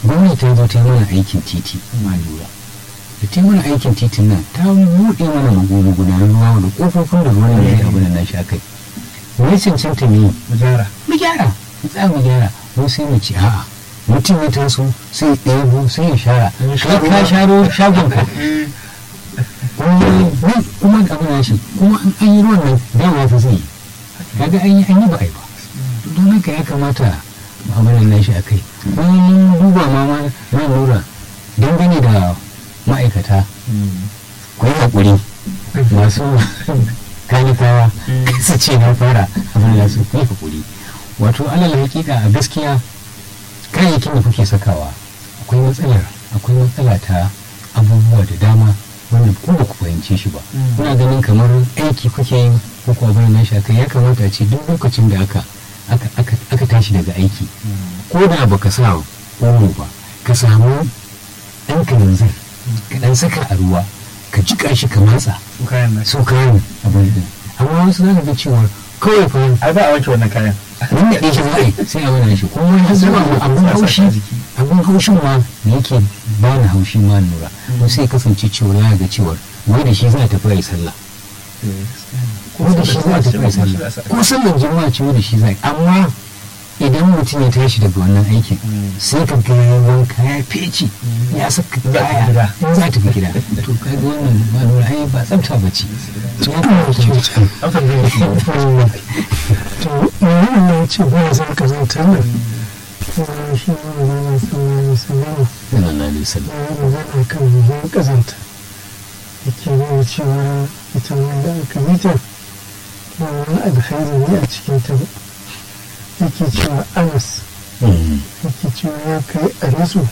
gwamnati ta zo ta yi mana aikin titi ma lura da ta yi mana aikin titin nan ta buɗe mana magudanar ruwa da ƙofofin da ruwan da zai abu da na sha kai me cancanta ne mu gyara mu gyara mu tsaya mu gyara mu sai mu ci a'a mutum ya taso sai ya ɗebo sai ya shara Ya sha kai ka ruwa. sharo shagon ka kuma kuma abu na shi kuma an an yi ruwan nan dawa fa zai yi kaga an yi an yi ba ai ba don haka ya kamata mu'amalar nan shi a kai kuma mun duba ma ma na lura dangane da ma'aikata ku yi haƙuri masu kanikawa su ce na fara abin da su ku yi haƙuri wato alal hakika a gaskiya kayayyakin da kuke sakawa akwai matsalar akwai matsala ta abubuwa da dama wanda ku ba ku fahimce shi ba kuna ganin kamar aiki kuke yi ko kuwa abin nan shi akai ya kamata a ce duk lokacin da aka aka aka aka tashi daga aiki ko da baka sa omo ba ka samu ɗan kananzir ka ɗan saka a ruwa ka jiƙa shi ka matsa su kayan nan so kayan abin din amma wasu za ka ga cewa kawai fa ai ba a wanke wannan kayan nan da ɗaya shi za a yi sai a wani shi kuma ya zuwa abin haushi abin haushin ma da yake ba ni haushi ma lura ko sai kasance cewa ya ga cewar wai da shi za a tafi a yi sallah ko da shi za a tafi a yi sallah ko sallar juma'a ce wai da shi za a yi amma idan mutum ya tashi daga wannan aikin sai ka ga ya wanka ya feci ya saka kaya in za ta fi gida to kaga wannan ba lura ai ba tsafta ba ce to ya kamata ce amsar da yake to wannan ya ce ba ya san kazanta nan kuma shi ne magana sallallahu alaihi wasallam sallallahu alaihi wasallam ya yi magana kan muhimmin kazanta yake nuna cewa ita wanda aka yi ta ba wani alkhairi ne a cikin ta ba yake cewa anas yake cewa ya kai a nasu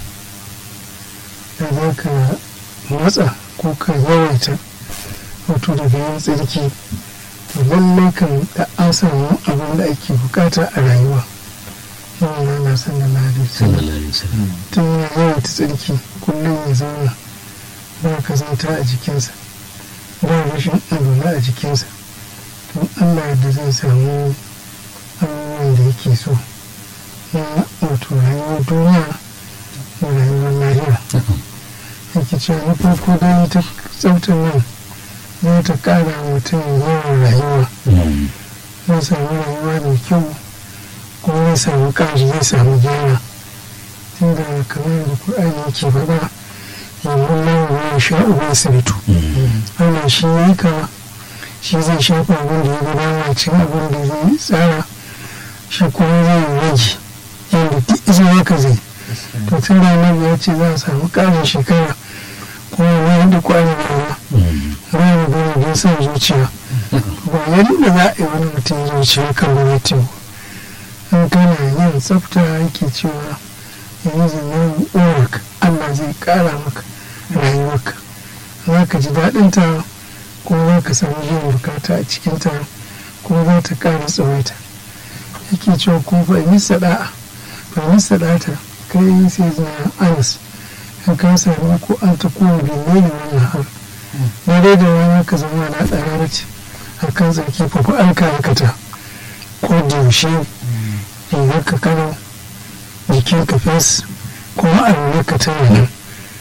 da za ka matsa ko ka yawaita wato daga yin tsarki to lallai kan da an samu abin da ake bukata a rayuwa yin rana sallallahu alaihi wasallam sallallahu alaihi wasallam tun ya yawaita tsarki kullum ya zauna ba kazanta a jikinsa ba rashin alwala a jikinsa don allah yadda zai samu abubuwan da yake so na wato rayuwar duniya da rayuwar lahira yake cewa na farko dai ta tsaftar nan za ta kara mutum yawan rayuwa zai samu rayuwa mai kyau kuma zai samu ƙari zai samu gyara tunda kamar da Qur'ani yake faɗa yanzu nan ya sha uban siritu Allah shi ya yi ka shi zai shafa abin da ya ga dama cin abin da zai tsara shi kuma zai rage yadda duk isa haka zai to tun da annabi ya ce za a samu ƙarin shekara kuma ya da kwanan rana ba mu gani don son zuciya ba yadda za a yi wani mutum zuciya kan gwamnati ba in kana yin tsafta yake cewa yanzu nan urak Allah zai kara maka rayuwarka za ka ji daɗinta kuma za ka samu yin bukata a cikinta kuma za ta ƙara tsawaita yake cewa kuma fa yi sada'a fa yi sadata kai sai zana anas in ka sami ko an ta kuma binne ne wannan har na dai da rana ka zama na ɗara ce a kan tsarki fa fa an ka aikata ko da yaushe rigar ka kano jikin ka fes kuma alwala ka tana nan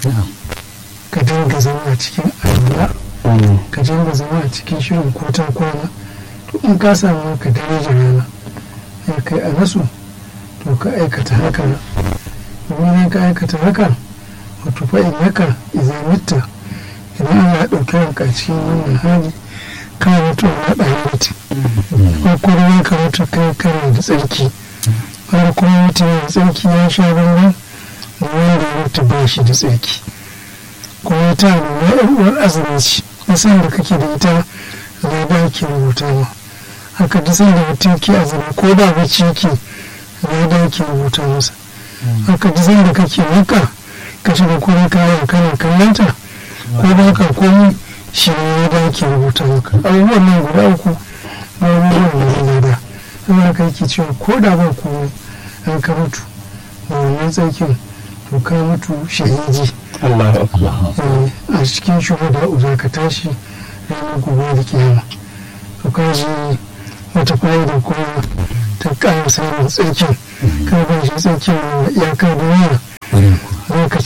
ka dinga zama a cikin alwala ka dinga zama a cikin shirin kota kwana to in ka samu ka daraja rana ya kai a nasu to ka aikata haka domin ka aikata haka wato fa in haka izamitta idan ana ɗauke ranka cikin wannan hali ka mutu na ɗaya mutu ko kuma ka mutu kai kana da tsarki wanda kuma mutum da tsarki ya sha bambam da wanda ya mutu ba shi da tsarki kuma ta nuna yan uwar azumi ce nisan da kake da ita zai ba ki rubuta ma haka duk sanda mutum ke azumi ko da bacci yake zai da ki rubuta masa haka duk sanda kake maka ka shiga kuma kayan kana kallanta ko ba ka komi shi ne ya da ki rubuta maka abubuwan nan guda uku ba abubuwan da ya da saboda ka yake cewa ko da ba komai an ka mutu da wannan tsakin to ka mutu shahidi Allah a cikin shuhada za ka tashi ranar gobe da kiyama to ka ji wata fa'ida kuma ta ƙara samun tsakin ka ba shi tsakin iyakar duniya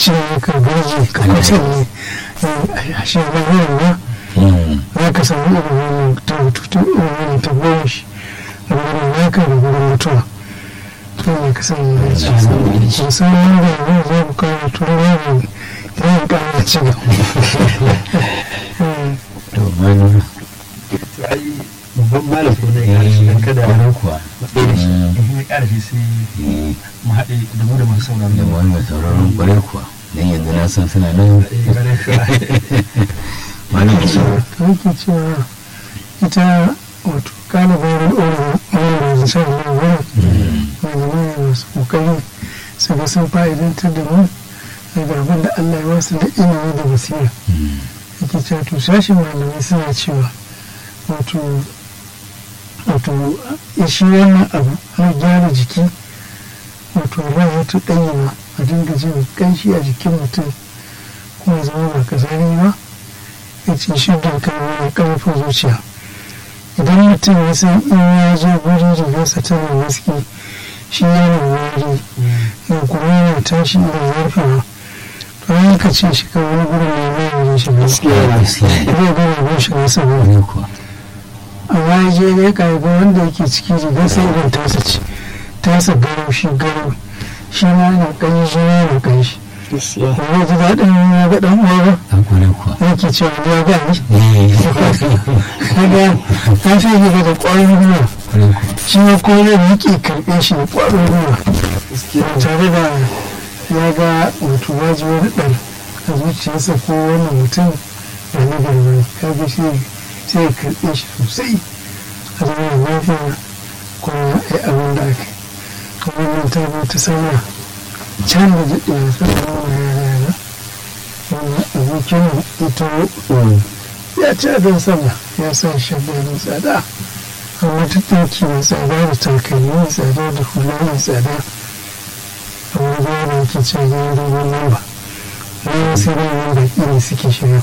cire maka garji ka kusa ne a shi ba ne za ka samu irin wannan ta tutu irin wannan ta goma shi a wurin naka da wurin mutuwa to ne ka samu garji musamman da yanzu za ku kawo tun yawon yawan ƙara ci gaba to mani ai babban malam ko ne ya shi dan kada kwarai kuwa matsayi da shi in ya ƙara shi sai mu haɗe da mu da masu sauraron da mu wani mai sauraron kwarai kuwa don yanzu na san suna nan malam shi to yake cewa ita wato kalibarin orin da shan nan wani malamai masu kokari su ga sun fa'idantar da mu daga abin da Allah ya wasu da ilimi da basira yake cewa to sashen malamai suna cewa wato wato shi wannan abu na gyara jiki wato rana ta ɗanyama a dinga jin ƙanshi a jikin mutum kuma zama ba kazari ba ya ce shi da kan ƙarfin zuciya idan mutum ya san in ya je guri rigarsa tana maski shi yana wari ya kuma yana tashi da zarfawa to an ka ce shi kan wani gurin ne mai wajen shi gaskiya zai gana bin shi nasa gurin kwarai kuwa amma ya je ya kaiba wanda yake ciki rigar sai irin tasa ce tasa garau shi garau shi ma yana kanyi shi ma yana kanyi shi kuma ji daɗin ya ga ɗan uwa ba an kwarai kuwa yake cewa ya ga ni eh kaga ta fi yi da ƙwarin gwiwa kwarai kuwa shi ma ko zai yake karɓe shi da ƙwarin gwiwa ba tare da ya ga wato waji wani ɗan a zuciyarsa ko wannan mutum da na garba kaga shi sai ya karɓe shi sosai a zama da lafiya kuma ya yi abin da aka yi kuma wannan ta zo ta sama can da daɗewa sannan wa yara yara wannan abokin ita ya ci adon sama ya sa shabba mai tsada amma ta ɗauki mai tsada da takalmi mai tsada da hula mai tsada amma da yana ke cewa ya dogon lamba wani sai da wani baki ne suke shiga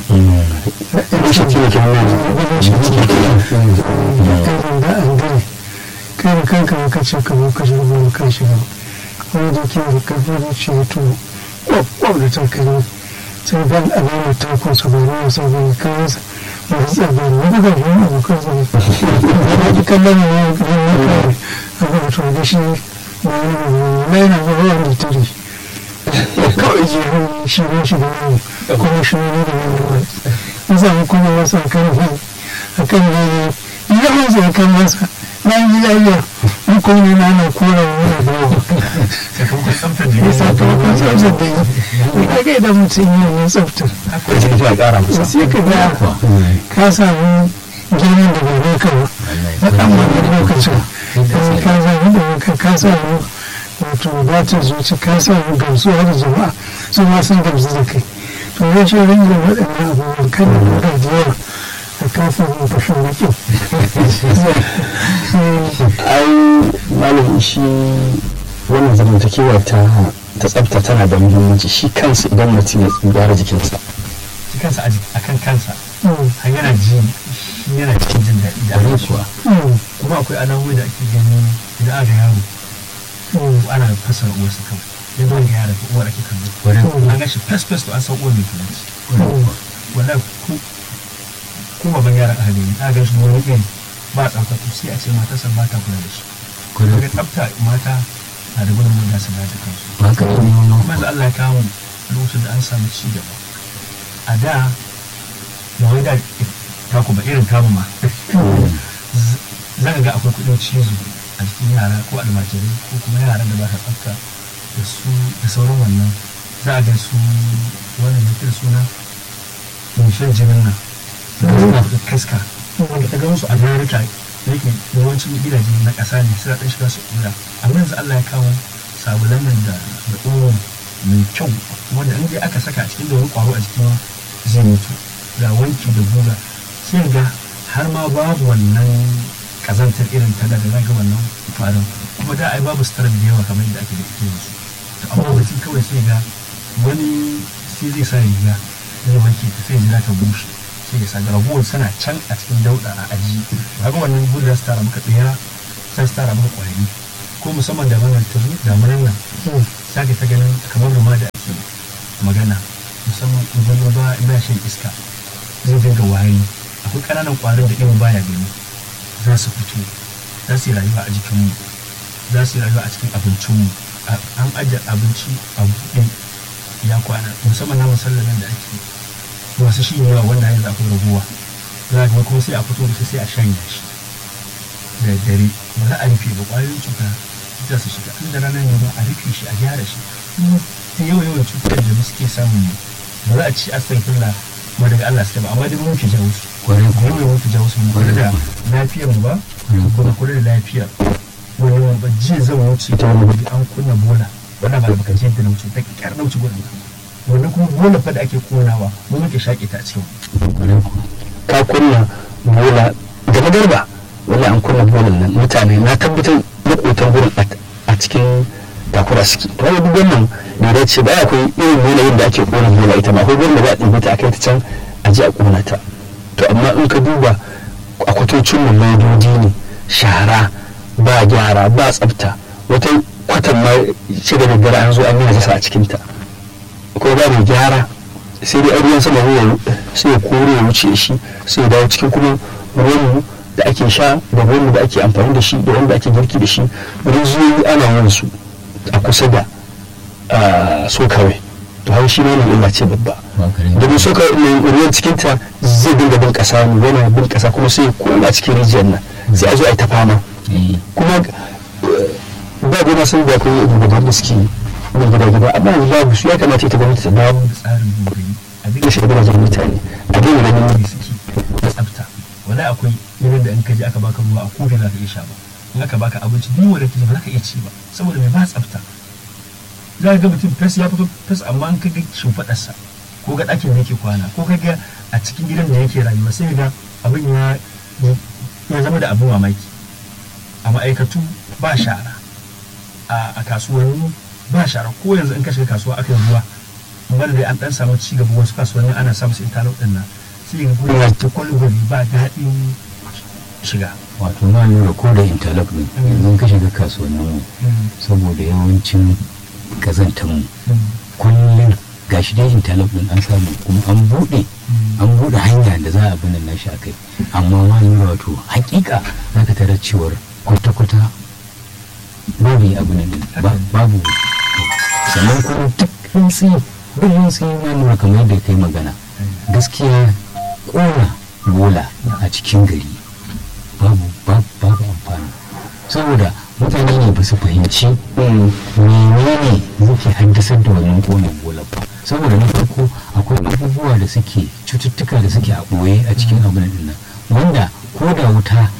irin da an gane kai da kanka maka ce ka zo ka shiga ba ka shiga wani da ke da karfin zuciya to kwab da takalmi sai ban alamar takon sa ba na wasa ba ne kawo sa ba su tsaga ne wani ga wani abokan sa ne ba ji kallon ne ya ga wani kawai a ga wato da shi ba wani ba wani yana ba wani da tare kawai je hannu shi ne shi da wani kuma shi ne da wani wani in samu kuma wasu a kan ne a kan ne yawan zai kan masa na yi lafiya in kuma ne na na kora wani da yawa sakamakon tsamfar da ya ya sa sa ta wakon tsaftar da yi ka ga idan mutum yi wannan tsaftar akwai sai zuwa ƙara masa sai ka ga ka samu girman da bai baka ba na ɗan wani lokacin kuma ka samu da baka ka samu wato wadatar zuci ka samu gamsuwa da jama'a su ma sun gamsu da kai to ya ce rinjin waɗannan abubuwan kan da lura da yawa da ka samu fashin baƙin ai malam shi wannan zamantakewa ta ta tsafta tana da muhimmanci shi kansa idan mutum ya gyara jikinsa shi kansa a kan kansa har yana ji shi yana cikin jin daɗi da kwarai annashuwa kuwa kuma akwai alamomi da ake gani idan aka yaro ko ana fasa uwarsa kawai yadda wani yara ko uwar ake kallo kwarai kuwa an gashi fes fes to an san uwar mai turanci kwarai kuwa wallahi ku ko baban yaran ahali ne aka gashi wani iri ba tsafta to sai a ce matarsa ba ta kula da shi kwarai daga tsafta mata na da gudunmu da su da kansu kuwa haka ne kuma yanzu Allah ya kawo lokacin da an samu ci gaba a da ba wai da taku ba irin tamu ma za ka ga akwai kudin cizo a jikin yara ko almajirai ko kuma yaran da ba ta tsafta da su da sauran wannan za a ga su wannan ya kira suna mai shan jinin nan da kaska wanda ta gan su a jarika da yake yawancin gidaje na ƙasa ne suna ɗan shiga su ɗura amma yanzu Allah ya kawo sabulan nan da da omo mai kyau wanda in dai aka saka a cikin da wani ƙwaro a jikin zai mutu ga wanki da guga sai ga har ma babu wannan kazantar irin ta da da zaga wannan farin kuma da ai babu sitarar da yawa kamar yadda ake da ita yanzu to amma mutum kawai sai ga wani sai zai sa riga zai wanke ta sai jira ta bushe sai ya sa ragowar sana can a cikin dauda a aji haka wannan gudu za su tara maka tsira za su tara maka kwari ko musamman da wannan tazo da nan za ka ta ganin kamar ruma da ake magana musamman idan ba ba shan iska zai dinga wari akwai ƙananan ƙwarin da irin baya gani za su fito za su yi rayuwa a jikinmu za su yi rayuwa a cikin abincinmu an ajiye abinci a buɗe ya kwana musamman na musallamin da ake masu shi yawa wanda yanzu akwai raguwa za ga kuma sai a fito da shi sai a shanya shi da dare ba za a rufe ba ƙwayoyin cuta za su shiga inda ranar yanzu a rufe shi a gyara shi kuma ta yawan yawan cutar da suke samun ba za a ci astagfirullah kuma daga Allah suke ba amma dai mun fi jawo su kwarai mu ne mun fi jawo su mu kula da lafiyar mu ba kuma kula da lafiyar wani wani ba jiya zan wuce ta wani wuri an kunna bola wannan ba da baka jiyar da na wuce ta kyar na wuce gurin wannan kuma bola fa da ake konawa mu muke shaƙe ta a cikin kwarai kuwa ka kunna bola da magarba wanda an kunna bolan nan mutane na tabbatar makotan gurin a cikin takura suke to wani duk wannan da ya ce ba akwai irin yanayin da ake kona bola ita ma akwai gurin da za a ɗibi ta a kai ta can a je a kona ta to amma in ka duba a kwatocin mu ledodi ne shara ba gyara ba tsafta wata kwatan ma ce da daddare an zo an yi najasa a cikinta ko ba mai gyara sai dai ruwan sama ruwa sai ya kore ya wuce shi sai ya dawo cikin kuma ruwan da ake sha da ruwan da ake amfani da shi da wanda ake girki da shi rijiyoyi ana yin su a kusa da so kawai to har shi ne illa ce babba domin so kawai ruwan cikinta zai dinga bin kasa ne yana bin kasa kuma sai ya koma cikin rijiyar nan sai a zo a yi ta fama kuma ba gona sun da akwai gudanar da suke na gida gida amma yanzu babu su ya kamata ita gwamnati ta dawo da tsarin dogari a da dinga shi gidajen mutane a daina ganin da suke da tsafta wala akwai irin da in ka je aka baka ruwa a kofi za ka iya sha ba in aka baka abinci duk wanda kake ba za ka iya ci ba saboda mai ba tsafta za ka ga mutum fes ya fito fes amma in ka ga shimfiɗarsa ko ga ɗakin da yake kwana ko ka ga a cikin gidan da yake rayuwa sai ga abin ya ya zama da abin mamaki a ma'aikatu ba shara a a kasuwanni ba shara ko yanzu in ka shiga kasuwa aka yi ruwa bada dai an dan samu ci gaba wasu kasuwanni ana samu su interlock din nan sai ga gurin ya ta kwalgwali ba daɗin shiga wato na lura ko da interlock din yanzu ka shiga kasuwannin mu saboda yawancin kazantar mu kullum gashi dai interlock din an samu kuma an buɗe an buɗe hanya da za a bi nan nashi akai amma ma lura wato hakika za ka tarar cewar kwata-kwata babu yi abu nan din ba- babu sannan kuma duk rintsi duk rintsi na lura kamar yadda kai magana gaskiya kona bola a cikin gari babu babu babu amfani saboda mutane ne ba su fahimci menene zai haddasar da wannan konin bola ba saboda na farko akwai abubuwa da suke cututtuka da suke a ɓoye a cikin abin nan wanda ko da wuta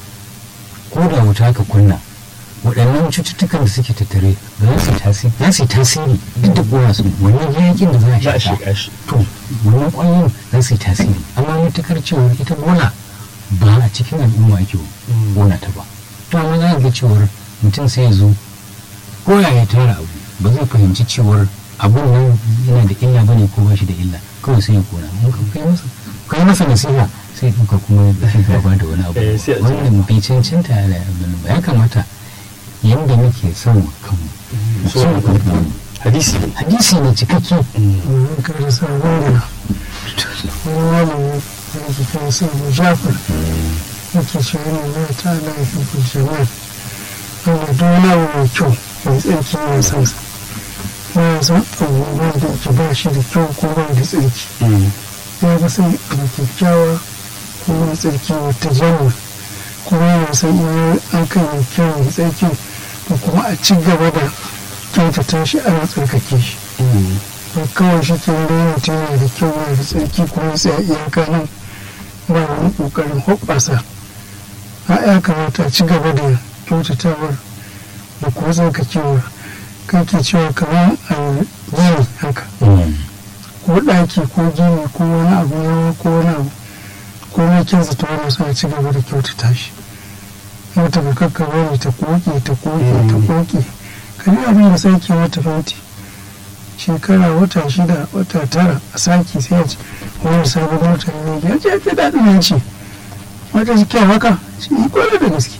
ko da wuta ka kunna waɗannan cututtukan da suke tattare ba za su yi tasiri za su yi tasiri duk da ƙona su wannan yakin da za za a a shaƙa shiga shi to wannan ƙwayoyin za su yi tasiri amma matukar cewa ita bola ba a cikin al'umma ake ƙona ta ba to amma za ka ga cewar mutum sai ya zo ko ya ya tara abu ba zai fahimci cewar abun nan yana da illa bane ko ba shi da illa kawai sai ya kona in ka kai masa kai masa nasiha sai ya ɗauka kuma ya gaba da wani abu Eh, sai a ce- wannan bai cancanta da abin ba ya kamata yanda muke son kanmu So- son kanmu hadisi hadisi ne cikakke domin ka rasa wanda wani malami da yake kan sa abu jafar yake ce yana na ta ala ya fi jama'a wanda duk wani abu mai kyau mai tsarki mai san sa ba ya san abu wanda yake ba shi da kyau ko ba da tsarki ya ga san abu kyakkyawa ko mai tsarki wata janna kuma yana san iya an kai mai kyau mai tsarki ko kuma a ci gaba da kyautata shi ana tsarkake shi ba kawai shi ke da mutum yana da kyau yana da tsarki kuma ya tsaya iyaka nan ba wani kokarin hoɓɓasa a ya kamata a ci gaba da kyautatawar da kuma tsarkakewar kai ke cewa kamar a gini haka ko ɗaki ko gini ko wani abu yawa ko wani abu ko mai kyansa ta wani suna ci gaba da kyautata shi mata ba kakka bari ta koke ta koke ta koke kan abin da sake mata fenti shekara wata shida wata tara a sake sai ya ce wani sabon wata ne ya ce ya ce daɗin yanci wata shi kyau haka shi yi kwanar da gaske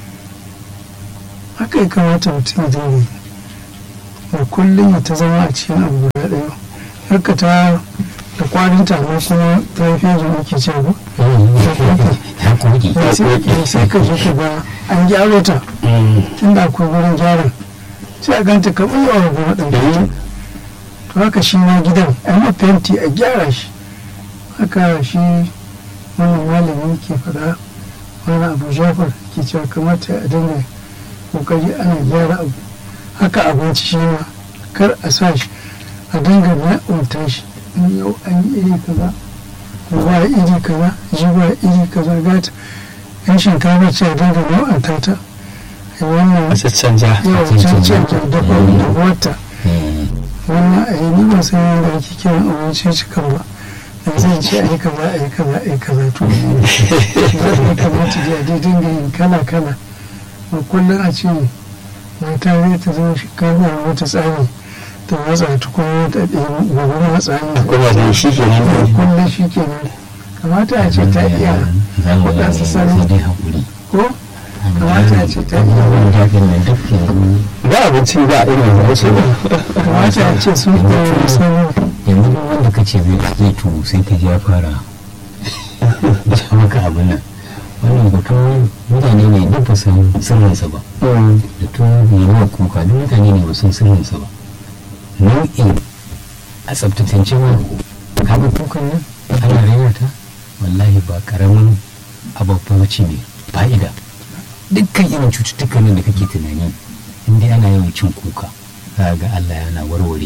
haka ya kamata mutum ya dinga yi da kullum ya ta zama a cikin abu guda ɗaya haka ta da kwarin ta amma kuma ta yi fiye da muke ce ba ya koki sai sai ka je ka ga an gyaro ta tunda akwai wurin gyaran sai a ganta kamar yawa goma ɗan to haka shi ma gidan a yi fenti a gyara shi haka shi wannan malamin ke faɗa wani abu jafar ke cewa kamata a dinga kokari ana gyara abu haka abinci shi ma kar a sa shi a dinga na'unta shi in yau an yi iri kaza ko ba iri kaza ji ba iri kaza gata yan shinkafa ce a dinga na'unta ta a wannan a caccanja yawan cancan da dafa da wata wannan a yi ni ban san yadda ake kiran abinci cikin ba da zai ce a yi kaza a yi kaza a yi kaza to ya kamata da a dinga yin kala kala ba kullum a ce mata zai ta zama shinkafa a wata tsari ta watsa ta kuma ta ɗaya gobe matsa ne kuma da shi ke nan kullum shi ke nan kamata a ce ta iya waɗansu salo dai haƙuri ko kamata a ce ta iya wani daɗin nan duk yanzu ba abinci ba irin da wasu ba kamata a ce sun iya wani salo yanzu duk wanda ka ce zai zai tuwo sai ka ji ya fara ja maka abin nan wannan hoto mutane ne duk ba san sirrinsa ba da tuwo mai ruwa kuka duk mutane ne ba san sirrinsa ba nau'in a tsabtatance ma kaga kukan nan ana rera ta wallahi ba karamin ababba ce ne fa'ida dukkan irin cututtukan nan da kake tunani in dai ana yawan cin kuka za ga Allah yana warware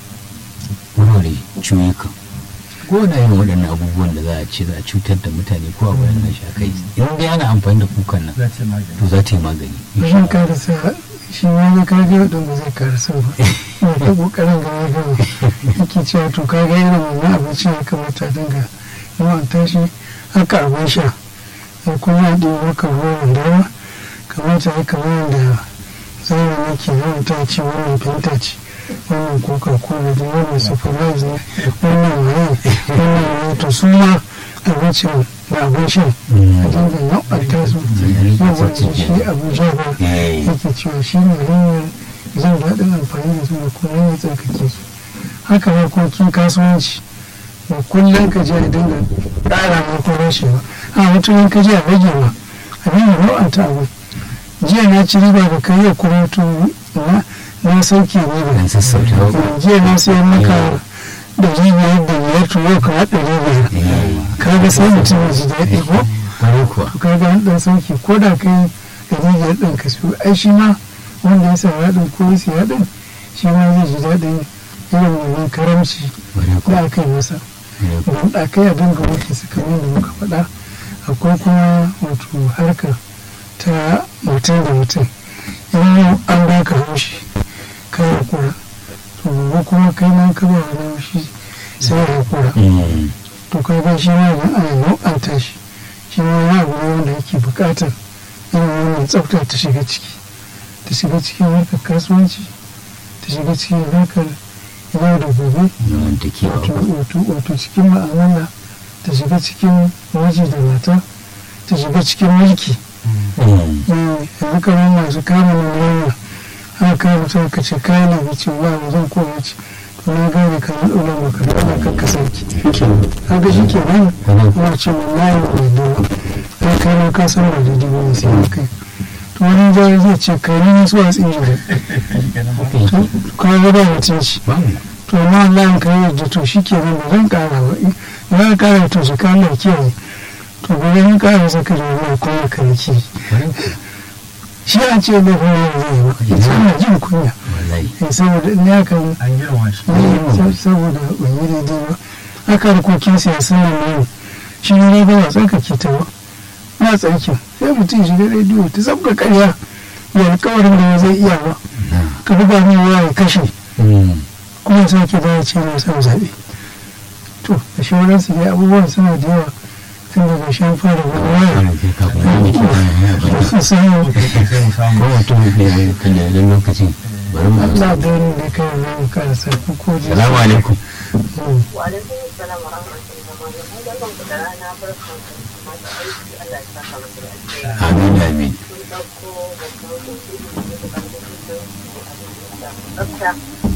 warware ciwukan ko na yin waɗannan abubuwan da za a ce za a cutar da mutane ko a waɗannan shakai in dai ana amfani da kukan nan za ta yi magani to za ta yi magani zan karasa shi ma ya kage wadda ba zai karasa ba ya ta kokarin ga ya gama yake cewa to kaga irin wannan abinci ya kamata a dinga yawan tashi haka abin sha ya kuma ya ɗaya maka ruwan dama kamata ya kamar yadda zamani ke yawan ta ce wannan fenta ce wannan coca cola da wannan surprise ne wannan waye wannan waye to su ma abincin da abin sha a dinga nau'anta su yawan shi abuja ba yake cewa shi ne hanyar jin daɗin amfani da su da kuma hanyar tsarkake su haka harkokin kasuwanci da kullum ka je a dinga ƙara ma ko rashe ba a mutum ka je a rage ma a dinga nau'anta abu jiya na ci riba da kai yau kuma to na na sauke riba dan sassauta jiya na sayar maka ɗari biyar da biyar to yau ka ɗari biyar kaga sai mutum ya ji daɗi ko kwarai kuwa ka ga an dan sauki ko da kai ɗari biyar ɗin ka siyo ai shi ma wanda ya sa haɗin ko ya siya ɗin shi ma zai ji daɗin irin wannan karamci kwarai kuwa da aka yi masa kwarai kuwa. don ɗakai a dinga wuce su kamar da muka faɗa akwai kuma wato harka ta mutum da mutum in yau an baka haushi ka hakura to gobe kuma kai ma ka ba wani haushi sai ya hakura Mm. to kaga shi ma idan ana nau'anta shi shi ma wani abu ne wanda yake buƙatar irin wannan tsafta ta shiga ciki ta shiga cikin harkar kasuwanci ta shiga cikin harkar yau da gobe zamantakewa wato wato wato cikin ma'amala ta shiga cikin miji da mata ta shiga cikin mulki Mm. Eh, yanzu kamar masu kama nuna haka kama mutum ka ce kayan da ce ba mu zan koya ce to na gane ka na ɗora maka da ana kakka sarki kaga shi ke nan kuma ce mun na yi mai dole ai kai ma ka san ba daidai ba ne sai kai to wani zai zai ce kai ni su a tsinji da to ka ga ba mutunci Babu. to amma Allah in kai yadda to shi ke nan ba zan ƙara ba in ba ka ƙara to su ka Allah kiyaye to ba zan ƙara saka da wani kuma ka yi kiyaye Kwarai kuwa. shi an ce da kuma zai yi ba ita ana jin kunya wallahi Eh, saboda in ya kan an girma shi ne saboda ban yi daidai ba haka harkokin siyasa nan ne shi ne ba wa tsarkake ta ba na tsarkin sai mutum shiga rediyo ta sabga karya ya alkawarin da ba zai iya ba ka buga mai waya ya kashe Mm. kuma sake da ya ce na son zaɓe to da shawararsu dai abubuwan suna da yawa tun daga shan fara wani waya Ana kai ka kuma ne ke bayan ya bari. sai sai mu samu ko mutum ne kan da yanzu lokacin bari mu Allah da wani da kai na mu kara sarki ko ji salamu alaikum Wa'alaikun salam wa rahmatullahi wa barakatuhu. Barkan ku da rana, barkan ku da masu aiki. Allah ya saka muku da alheri. amin amin Kun ɗauko babban hoto da ke da ƙarfin tsafta.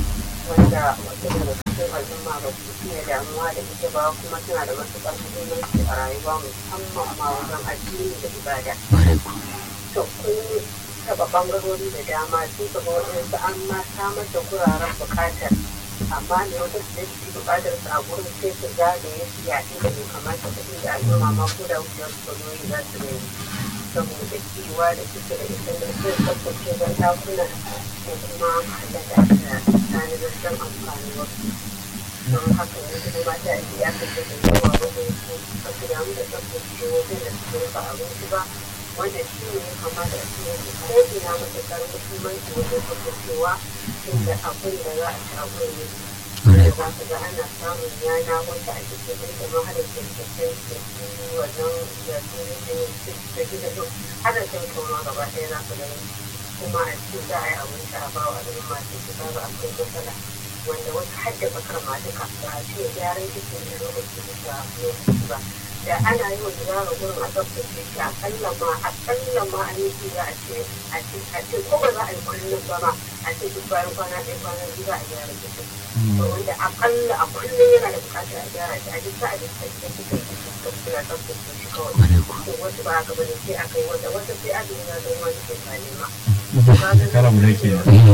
wanda wasu daga cikin al'umma ba su fiye damuwa da ita ba kuma tana da matuƙar muhimmanci a rayuwa musamman ma wajen addini da ibada. ƙwarai ku To kun taɓa ɓangarori da dama sai ka ga waɗansu an ma samar da guraren buƙatar amma ne wata su da su buƙatar su a gurin sai su zagaye su yaɗi da bai kamata su inda al'umma ma ko da wucewar su zo yi za su gani saboda kiwa da suke da ita da sai tsaftace ban ɗakuna ko kuma da da tanadar don amfani wasu don haka ne kuma mata a ya kace da yawa wajen su ba su damu da tsaftace wajen da suke rufe abinci ba wanda shi ne ya kamata a cikin ko ina matuƙar muhimmanci wajen tsaftacewa inda abin da za a ci a gurin ne ƙwarai za ka ga ana samun yana wanda a cikin ɗin da hada kyankyasai da su wannan da su da gida ɗin hada kyankyama gaba ɗaya za ka gani kuma a cikin za a yi abinci a bawa al'umma sai su ga akwai matsala wanda wata hadda bakar ma duka ba a ce gyaran cikin da lokaci da lokaci ba da ana yi wa gyara gurin a tsaftace shi akalla ma akalla ma a yi shi za a ce a ce a ce ko ba za a yi kullum ba ma a ce duk bayan kwana ɗaya kwana biyu za a gyara cikin to wanda akalla a kullum yana da buƙatar a gyara shi a duk sa'a da cikin cikin cikin ya tsaftace shi kawai ƙwarai ku to wasu ba haka bane sai aka yi wata wata sai aka yi na zai wani ke kane ma kara mu da ke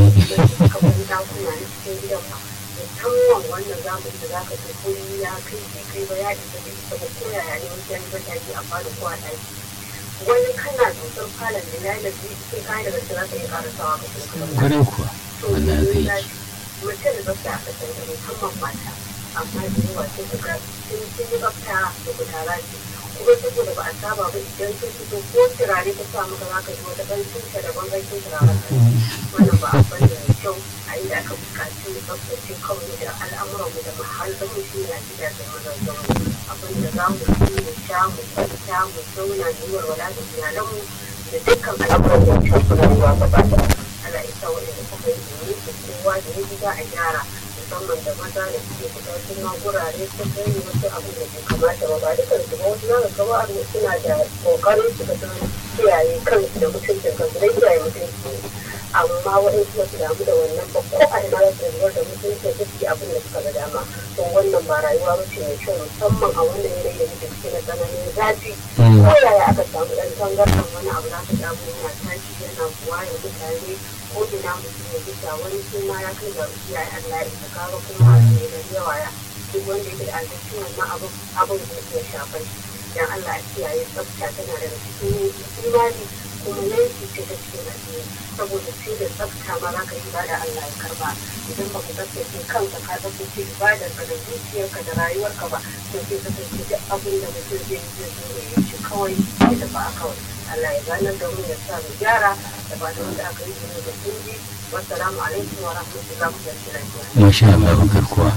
kamar dakuna na cikin gidan ma musamman wannan zamani da zaka ce kuri ya kai kai kai ba ya isa da isa ba ko yaya ne wani yan bata ke a fara ko a ɗaki wani kana dusar falon da ya yi da sai kayan da gaske za ka iya karasawa ka kuma kuma ƙwarai kuwa wannan aka yi mutum da tsafta aka san da musamman mata amma da yawa sai ka ga sun sun yi tsafta da kutara ce kuma saboda ba a saba ba idan sun fito ko turare ta sa maka zaka ji wata ɗan tunta da bangancin turaren ta wannan ba a bane mai kyau a inda aka buƙaci mu tsaftace kawai da al'amuranmu da mahallinmu shi ne a gidajen mazajenmu abin da za mu ci mu sha mu kwanta mu zauna mu yi walwala da iyalanmu da dukkan al'amuran da ya shafi rayuwa gaba ɗaya Allah ya sa waɗanda suka yi domin su kowa da ya gida a gyara musamman da maza da suke fita sun ma gurare su kai wasu abu da bai kamata ba ba dukkan su ba wasu za ka ga wa'anda suna da kokarin su ka san kiyaye kansu da mutuncin kansu da kiyaye mutunci ne amma waɗansu ba su damu da wannan ba ko a ina za su zubar da mutunci da suke abin da suka ga dama to wannan ba rayuwa ba ce mai kyau musamman a wannan yanayi da muke ciki na tsananin zafi ko yaya aka samu ɗan tangarɗan wani abu za ka ga abu yana tashi yana buwa ya mutane ko ina mutum ya gita wani suna ya kai ga ya yi Allah ya isa kaga kuma ne da yawa ya duk wanda yake da alhakin wannan abin abin zai iya shafar shi dan Allah a kiyaye tsafta tana daga cikin imani kuma yanki ce ta cikin addini saboda sai da tsafta ma za ka yi ibada Allah ya karba idan ba ka tsaftace kanka ka tsaftace ibadar ka da zuciyarka da rayuwarka ba to sai ka kasance duk abin da mutum zai yi zai zo ya yi shi kawai ya tafi a kawai Allah ya ganar da mu ya sa mu gyara da ba da wanda aka yi ne da sun ji wassalamu alaikum wa rahmatullahi wa barakatuh masha Allah garkuwa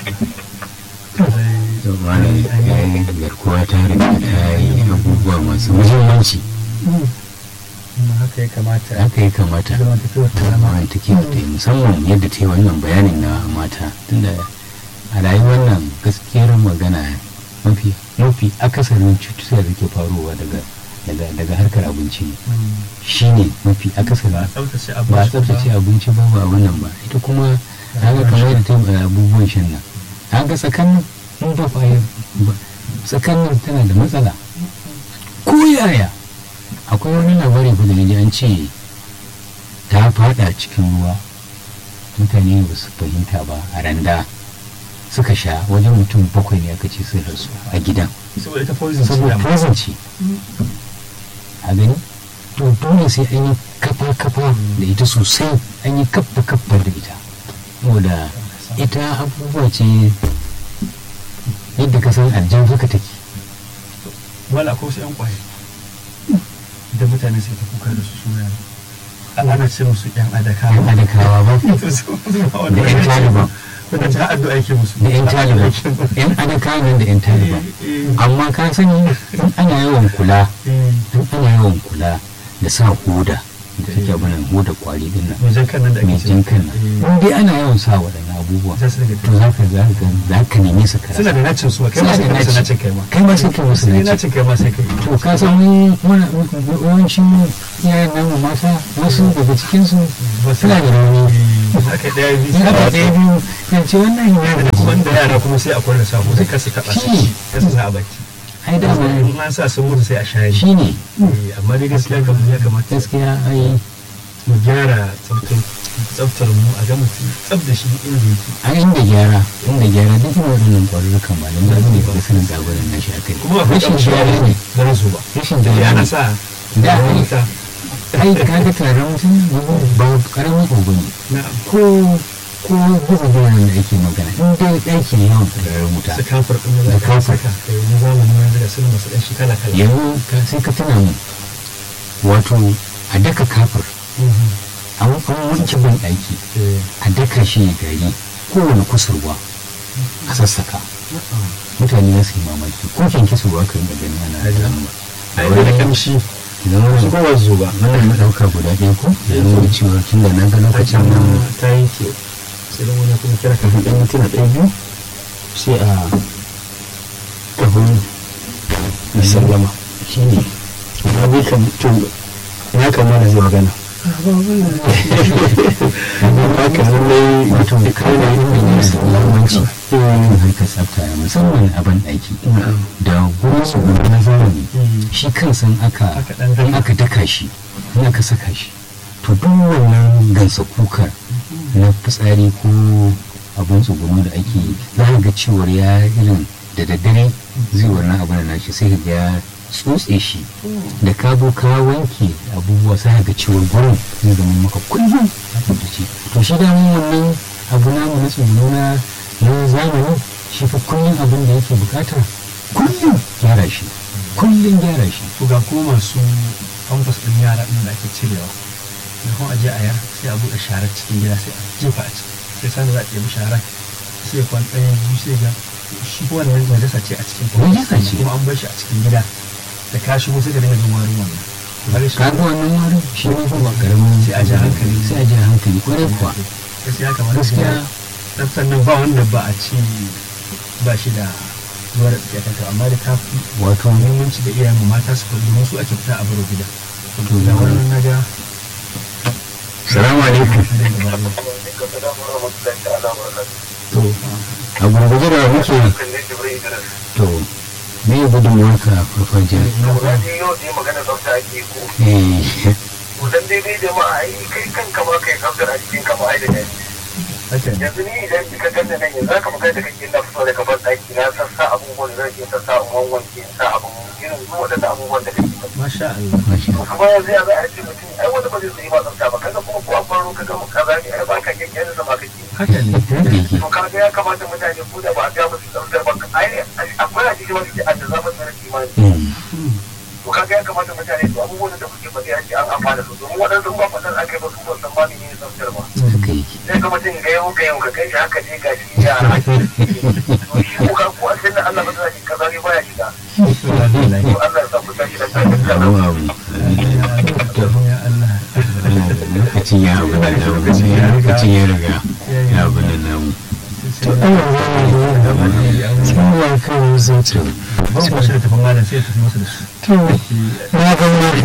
malam garkuwa ta riga ta yi abubuwa masu muhimmanci kuma haka ya kamata haka ya kamata zamantakewar ta zama zama take da ta yi musamman yadda ta yi wannan bayanin na mata tunda a rayuwar nan gaskiyar magana mafi mafi akasarin cututtuka da ke faruwa daga daga daga harkar abinci ne shine mafi akasarin tsaftace ba a tsaftace abinci ba ba wannan ba ita kuma haka kamar yadda ta yi abubuwan shan nan haka tsakanin mun ba fa tsakanin tana da matsala ko yaya akwai wani labari ko da naji an ce ta fada cikin ruwa mutane ba su fahimta ba a randa suka sha wajen mutum bakwai ne aka ce sun rasu a gidan saboda ita poison ce saboda dama. poison ce a gani to dole sai an yi kafa-kafa da ita sosai an yi kafa-kafa da ita saboda ita abubuwa ce yadda ka san aljan haka take wala ko su yan kwaye da mutane sai ta kuka da su suna ana ce musu yan adaka yan adakawa ba da yan taliban wanda ta addu'a yake musu da yan taliban yan adakawa nan da yan taliban amma ka sani in ana yawan kula in ana yawan kula da sa hoda da take abinan hoda kwari din nan wajen kan nan da mai ake jin kan nan in dai ana yawan sa waɗannan abubuwa za su daga to za ka za ka za ka neme su kara suna da nacin su kai ma sai ka musu nacin kai ma kai ma sai kai musu sai naci nacin kai ma sai kai to ka san mu muna yawancin iyayen namu mata wasu daga cikin su Ba su- suna da rauni aka yi ɗaya biyu in aka ɗaya biyu zan ce wannan yana da wanda yara kuma sai a kwarda sako sai kasa taɓa su ci kasa sa a baki ai dama in an sa sun mutu sai a shayar shi ne Eh, amma dai gaskiya kamar ya kamata gaskiya ai mu gyara tsaftar tsaftar mu a ga mutum tsaf da shi inda yake a inda gyara inda gyara duk irin waɗannan ƙwarurrukan malam da ne ba sanin jagoran na shi akai kuma akwai rashin kamar gyara ne da rasu ba rashin da gyara ana ne sa Da, wani ai. ta ai kaga taron mutum ba karamin kogo ne na ko ko buga gyaran da ake magana in dai ɗaki ne yawan tsirarren wuta su kafar ɗin da Da za ka kafar. saka da yanzu zamanin yanzu da sun masu ɗan shi kala kala yanzu ka- sai ka tuna mu wato a daka kafar a an wanke ban ɗaki Eh, a daka shi ya gari kowane kusurwa a sassaka mutane za su yi mamaki ko kyanke su ba ka yi gani ana Ajiya. damuwa a yi da kamshi idan su wani kowa zo ba wannan na ɗauka guda ɗaya ko da nuna cewa tun da na ga lokacin nan ta yanke sai dan wani kuma kira kafin ɗan mintuna ɗaya biyu sai a kafin yi sallama shi ne na bi kan to na kamata zai magana haka lallai wato kai na yin da ne su lamanci yin harkar tsafta musamman a ban ɗaki da gurin su gudu na zamani shi kansa in aka Aka ɗan in aka daka shi in aka saka shi to duk wannan gansa kukar na fitsari ko abin tsugunu da ake yi za ka ga cewar ya irin da daddare zai wannan abin da nashi sai ka ga ya tsotse shi da ka zo ka wanke abubuwa sai ka ga cewar gurin zai zama maka kullum a tsaftace to shi damun wannan abu namu na tsugunu na na zamani shi fa kullum abin da yake bukata kullum gyara shi kullum gyara shi to ga kuma masu famfas ɗin yara ɗin da ake cirewa da kuma aje a yar sai a buɗe sharar cikin gida sai a jefa a ciki sai sanda za a ɗebi sharar sai ya kwan ɗaya biyu sai ga shi kuma wannan najasa ce a cikin famfas Najasa ce. kuma an bar shi a cikin gida da ka shigo sai ka dinga jin warin wannan Kaga shi- kaga wannan warin shi ne fa ba karamin Sai a ja hankali. sai a ja hankali kwarai kuwa gaskiya kamar gaskiya tsaftar nan ba wanda ba a ci ba shi da zuwa da tsakiyar amma da ta fi wato muhimmanci da iyayen mu mata su kwallo domin su ake fita a baro gida to da wannan na ga salamu alaikum to a gurguje da muke to me ya gudunmuwar ka farfajiya eh Kusan daidai jama'a ai kai kanka ma kai tsaftar a cikin kama ai da ne. haka ne Yanzu ni idan ka ganna nan yanzu haka magana da kake na fito daga ban ɗaki na sassa abubuwan da zan iya sassa in wanwanke in sa abun irin su waɗanda abubuwan da kake faɗi. masha Allah masha To kuma yanzu ya za a ce mutum ai wanda ba zai yi ba tsafta ba kaga kuma ko an baro kaga mu kaza ne ai ba ka kyakkyan da sama kake. haka ne Allah yake To kaga ya kamata mutane ko da ba a ga musu tsaftar ba ai akwai a cikin wani a da zama tsara imani. Mm. to kaga ya kamata mutane su abubuwan da kuke faɗi a ce an amfana su domin waɗansu ba faɗar aka yi ba su ba san ba ne yin tsaftar ba haka yake sai ga mutum ga yau ga yau ka kai shi haka je ga shi ya to shi ko ka ko a sai da Allah ba zai shi kaza ne baya shiga to Allah ya sa ku tashi da tsarin kaza abu abu ya Allah lokacin ya abu da lokacin ya lokacin ya riga ya abu da namu to ana zama da yana cikin ya kai zai ce ban kwashi da tafin malam sai ya tafi masa da su to na ga